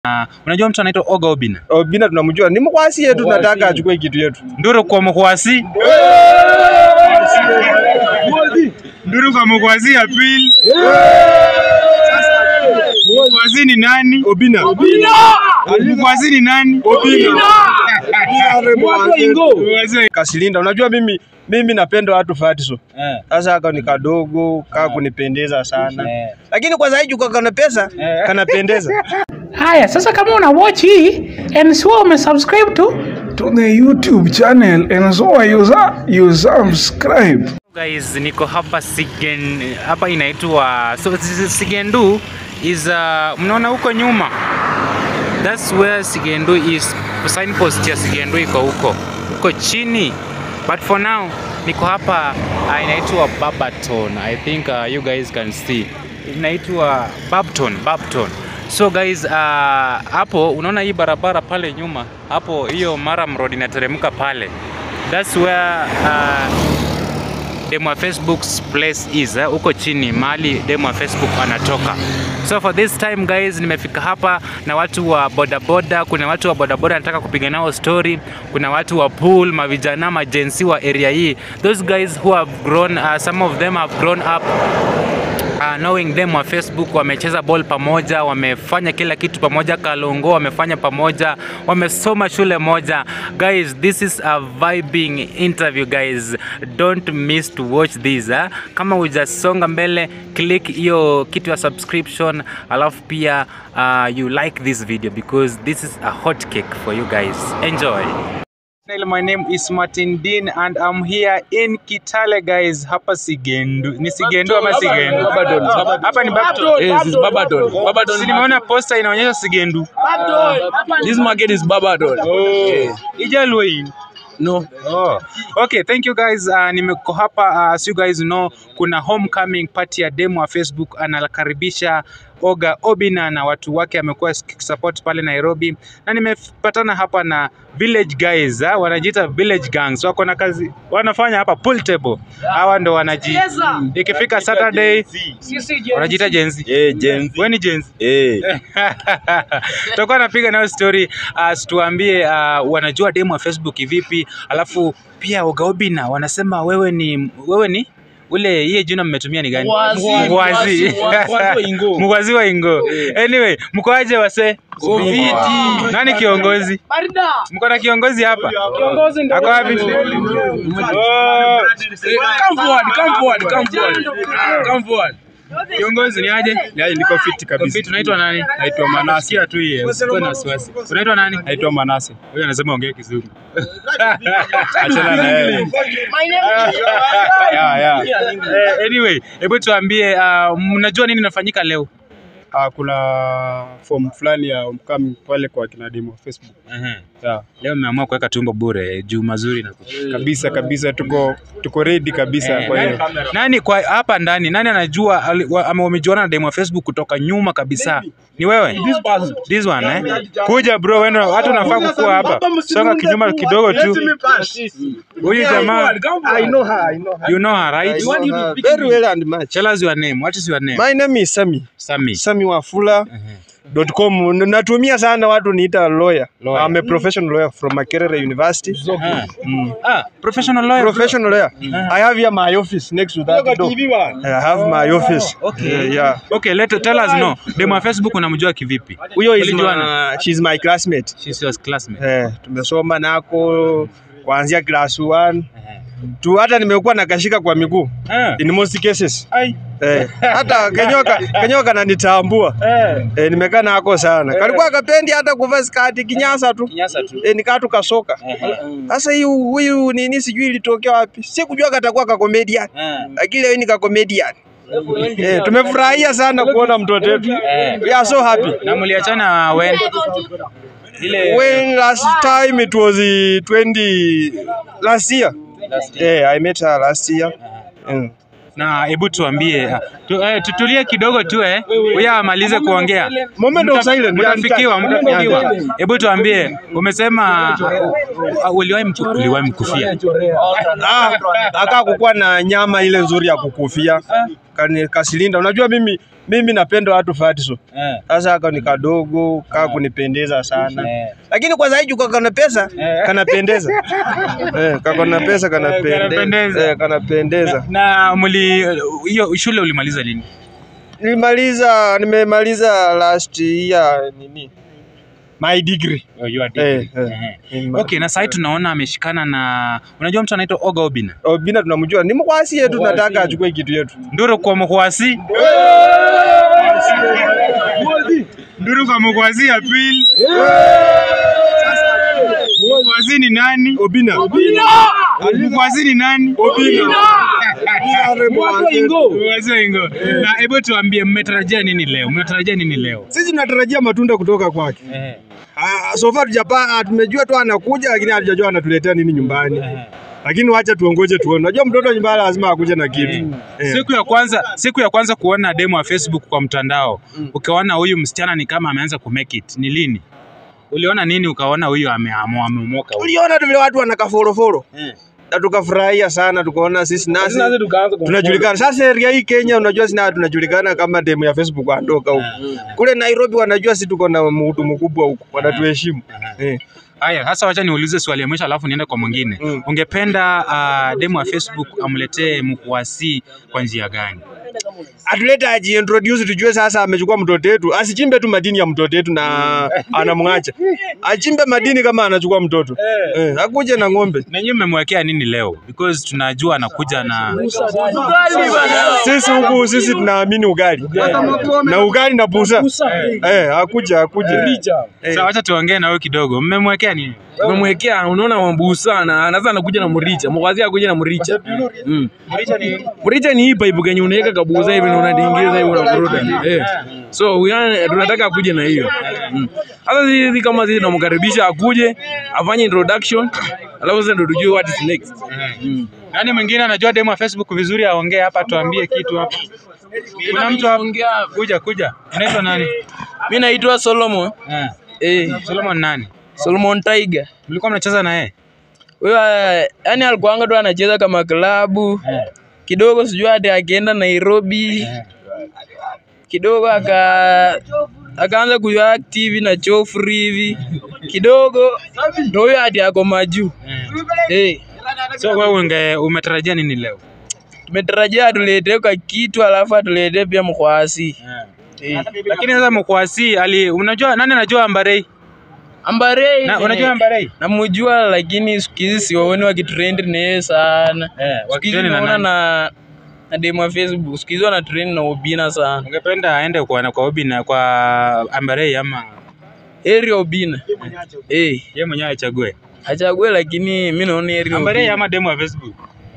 Uh, unajua mtu anaitwa Oga Obina? Obina tunamjua, ni mkwasi yetu, tunataka achukue kitu yetu. Nduru kwa mkwasi. Nduru kwa mkwasi ya pili. Mkwasi ni nani? Obina. Mkwasi ni nani? Obina. Mkwasi- Kasilinda, unajua mimi mimi napenda watu fatiso. Eh. Sasa haka ni kadogo, kaa kunipendeza sana. Eh. Lakini kwa zaidi kwa kana pesa, kanapendeza. Haya, sasa kama una watch hii and sio umesubscribe tu to the YouTube channel and so you, su- you subscribe. Guys, niko hapa Sigen, hapa inaitwa so this is Sigendu is uh, mnaona huko nyuma that's where Sigendu is signpost ya Sigendu iko huko huko chini but for now niko hapa uh, inaitwa Babaton I think uh, you guys can see inaitwa Babton Babton so guys uh, hapo unaona hii barabara pale nyuma hapo hiyo Maram Road inateremka pale that's where uh, demo wa Facebook's place is eh, huko chini mahali demo wa Facebook anatoka. So for this time guys, nimefika hapa na watu wa bodaboda. Kuna watu wa bodaboda nataka kupiga nao story. Kuna watu wa pool, mavijana, majensi wa area hii. Those guys who have grown, uh, some of them have grown up uh, knowing them wa Facebook wamecheza ball pamoja, wamefanya kila kitu pamoja, Kalongo wamefanya pamoja, wamesoma shule moja. Guys, this is a vibing interview guys. Don't miss to watch this. Eh? Kama hujasonga mbele, click hiyo kitu ya subscription, alafu pia uh, you like this video because this is a hot cake for you guys. Enjoy. My name is Martin Dean and I'm here in Kitale guys. Hapa Sigendu. Ni Sigendu ama Sigendu? Babadon. Hapa ni Babton. Yes, it's Babadon. Babadon. Si nimeona posta inaonyesha Sigendu. This market is Babadon. Oh. Ijaluo hii. No. Oh. Okay, thank you guys. Uh, nimeko hapa uh, as you guys know kuna homecoming party ya demo wa Facebook anakaribisha Oga Obina na watu wake amekuwa support pale Nairobi, na nimepatana hapa na village guys ha? wanajiita village gangs, wako na kazi wanafanya hapa pool table. Hawa ndo wanaji ikifika Saturday wanajiita Gen Z. Eh, Gen Wewe ni Gen Z? Eh. tutakuwa napiga nayo story uh, tuambie uh, wanajua demo ya Facebook vipi, alafu pia Oga Obina wanasema wewe ni wewe ni ule hiye jina mmetumia ni gani? Mgwazi. Mgwazi. Mgwazi wa Ingo. Mgwazi wa Ingo. Anyway, mkoaje wase? Viti. Nani kiongozi? Mko na kiongozi hapa? Kiongozi Ako wapi? Oh. Come forward, come forward, come forward. Come forward. Kiongozi ni aje? Yaani niko fit kabisa. Fit unaitwa nani? Naitwa Manase. Sikia tu hiyo. Usikuwe na wasiwasi. Unaitwa nani? Naitwa Manase. Huyu anasema ongea kizungu. Achana na yeye. Yeah, yeah. Eh, anyway, hebu tuambie uh, mnajua nini inafanyika leo? Ah, kuna form fulani ya homecoming pale kwa kina demo Facebook. Yeah. Leo mmeamua kuweka tumbo bure juu mazuri na Kabisa kabisa tuko tuko ready kabisa kwa hiyo. nani kwa hapa ndani nani anajua ali- wa- ama wamejuana na demo wa Facebook kutoka nyuma kabisa? Ni wewe? This one eh? Kuja bro, wewe hata unafaa kukua hapa. Songa kinyuma kidogo tu. Huyu jamaa I know her, I know her. you know her right? I know her very well and much. Tell us your name. What is your name? My name is Sami. Sami. Sami Wafula. .com natumia sana watu niita lawyer. Lawyer. I'm a professional lawyer from Makerere University. Ah. Ah, professional lawyer. Professional lawyer. I have here my office next to that door. I have my office. Okay. Yeah, yeah. Okay, let tell us no. Demo wa Facebook unamjua kivipi? Huyo is Mlijuana? my, she's my classmate. She's your classmate. Eh, tumesoma nako kuanzia class 1 tu hata nimekuwa nakashika kwa miguu Ah. in most cases. Ai. Eh, hata kenyoka kenyoka nanitambua. Eh. Eh, nimekaa nako sana. Kalikuwa kapendi hata kuvaa skati kinyasa tu. Kinyasa tu. Eh, nikaa tukasoka. Sasa hii huyu nini sijui ilitokea wapi. Sikujua katakuwa ka comedian. Ah. Lakini leo ni ka comedian. Eh, tumefurahia sana kuona mtoto wetu. We are so happy. Na mliachana when? Ile When last time it was uh, 20 last year. Yeah, I met her last year. Mm. na hebu tuambie ah, tu, eh, tutulie kidogo tu eh. Huyu amalize kuongea. Moment of silence. Mtafikiwa, Yeah, mtafikiwa. yeah. Hebu tuambie, umesema uh, uliwahi mku- uliwahi mkufia. Ah, aka kukuwa na nyama ile nzuri ya kukufia. Kani kasilinda. Unajua mimi mimi napenda watu fatso. Eh. Sasa aka ni kadogo kaa kunipendeza sana Eh. lakini kwa zaidi kwa kana pesa kanapendeza eh, kako na pesa Kanapendeza. kanapendeza eh, kanapendeza. Na muli hiyo shule ulimaliza lini? Nilimaliza, nimemaliza last year nini my degree Oh, you are eh, degree. eh. Eh. Nima- Okay, na sasa tunaona ameshikana na unajua mtu anaitwa Oga Obina. Obina tunamjua ni mkwasi yetu, tunataka achukue kitu yetu. Nduru kwa mkwasi. Nduru kwa mkwasi ya pili. Mkwasi ni nani? Obina Mkwasi ni nani? Obina Mkwasi wa Ingo. Na hebu tuambie mmetarajia nini leo? Mnatarajia nini leo? sisi tunatarajia matunda kutoka kwake. Eh. Ah, so far tujapa, tumejua tu anakuja, lakini hatujajua anatuletea nini nyumbani. Lakini wacha tuongoje tuone. Unajua mtoto nyumbani lazima akuje na kitu. Eh. Siku ya kwanza siku ya kwanza kuona demo ya Facebook kwa mtandao ukaona huyu msichana ni kama ameanza ku make it ni lini? Uliona nini ukaona huyu ameamua amemoka huyu? Uliona tu vile watu wanakaforoforo Eh. na tukafurahia sana, tukaona sisi nasi Sasa tukaanza tunajulikana sasa. Area hii Kenya, unajua sina tunajulikana kama demu ya Facebook andoka huko. Kule Nairobi wanajua sisi tuko na mtu mkubwa huko, wanatuheshimu eh. Haya, sasa wacha niulize swali ya mwisho alafu niende kwa mwingine. Mm. Ungependa uh, demo ya Facebook amletee mkuasi kwa njia gani? atulete ajiintroduce tujue sasa amechukua mtoto wetu, asichimbe tu madini ya mtoto wetu na anamwacha, achimbe madini kama anachukua mtoto eh, akuje na ng'ombe. Na nyinyi mmemwekea nini leo? Because tunajua anakuja na Sisi huku sisi tunaamini ugali na ugali na busa eh, akuje akuje eh. Sasa wacha tuongee na wewe kidogo. Mmemwekea nini? umemwekea unaona mambusa na anaanza anakuja na mricha mwazi akuja na mricha mm. mricha ni hii pipe kenye unaweka kabuza hivi na unadingiza hivi unavuruta eh so we are- tunataka akuje na hiyo mm. sasa sisi kama sisi tunamkaribisha akuje afanye introduction alafu sasa ndo tujue what is next mm. Nani mwingine anajua demo ya Facebook vizuri aongee hapa tuambie kitu hapa. Kuna mtu hapa kuja kuja. Unaitwa nani? Mi naitwa Solomon. Eh. Eh, Solomon nani? Solomon Tiger. Mlikuwa mnacheza na yeye? Huyo eh, yani alikuanga tu anacheza kama klabu. Kidogo sijui hati akienda Nairobi. Kidogo aka akaanza kuwa active na Chofri hivi. Kidogo ndio huyo hati ako majuu. Eh, So wewe unge umetarajia nini leo? tumetarajia atuletee kwa kitu alafu atuletee pia mkwasi. Eh. Lakini sasa mkwasi ali unajua nani anajua Ambarei? Ambarei. Na eh, unajua Ambarei? namujua lakini siku hizi siwaoni wakitrend na yeye sana. Eh, Siku hizi wakitrend na naona nani? na na demo ya Facebook. Siku hizi wana trend na Obina sana. Ungependa aende kwa kwa Obi na kwa Ambarei ama Eri Obina. Eh, yeye mwenyewe achague? achague lakini mimi naona Eri Ambarei Obina. ama demo ya Facebook?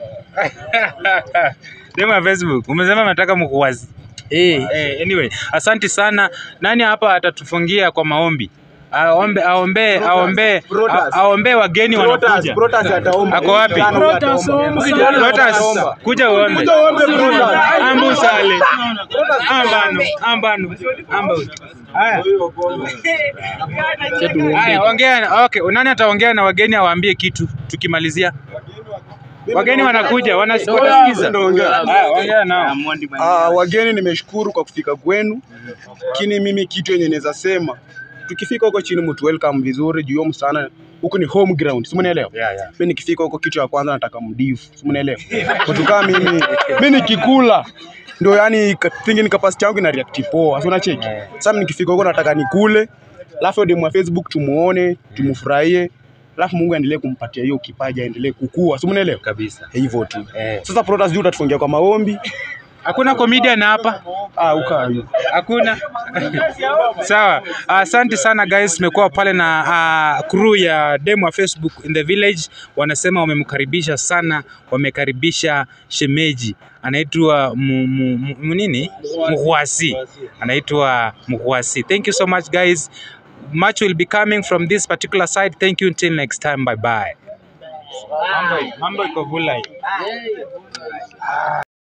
demo ya Facebook. Umesema unataka mkuwazi. Eh, Eh, anyway, asante sana. Nani hapa atatufungia kwa maombi? Aombe aombe aombe a- aombe wageni wanakuja. Ako wapi? Protas, kuja uombe. Ambu sale. Ambano, ambano, amba. Haya. Haya, ongea. Okay, nani ataongea na wageni awaambie kitu tukimalizia? Wageni wanakuja, wanas- wanasikiza. Haya, ongea nao. Ah, wageni nimeshukuru kwa kufika kwenu, lakini mimi kitu yenye naweza sema tukifika huko chini mtu welcome vizuri juu hiyo msana huku ni home ground, si mnaelewa? Yeah, yeah. Mimi nikifika huko kitu ya kwanza nataka mdivu, si mnaelewa? Watu kama mimi mimi nikikula ndio yani ka- thinking capacity yangu ina react poa, si unacheki? Sasa mimi nikifika huko nataka nikule, alafu demu wa Facebook tumuone, tumufurahie, alafu Mungu aendelee kumpatia hiyo kipaji aendelee kukua, si mnaelewa? Kabisa. Hivyo tu. Eh. Sasa Protas juu utatufungia kwa maombi. Hakuna comedian hapa? Ah, ukaa hiyo. Hakuna. Sawa. Asante sana guys, tumekuwa pale na uh, crew ya demo wa Facebook in the village. Wanasema wamemkaribisha sana, wamekaribisha shemeji anaitwa mu- mu- mu- mu- nini? Muhwasi. Anaitwa Muhwasi. Thank you so much guys. Much will be coming from this particular side. Thank you until next time. Bye bye. Mambo mambo iko vulai.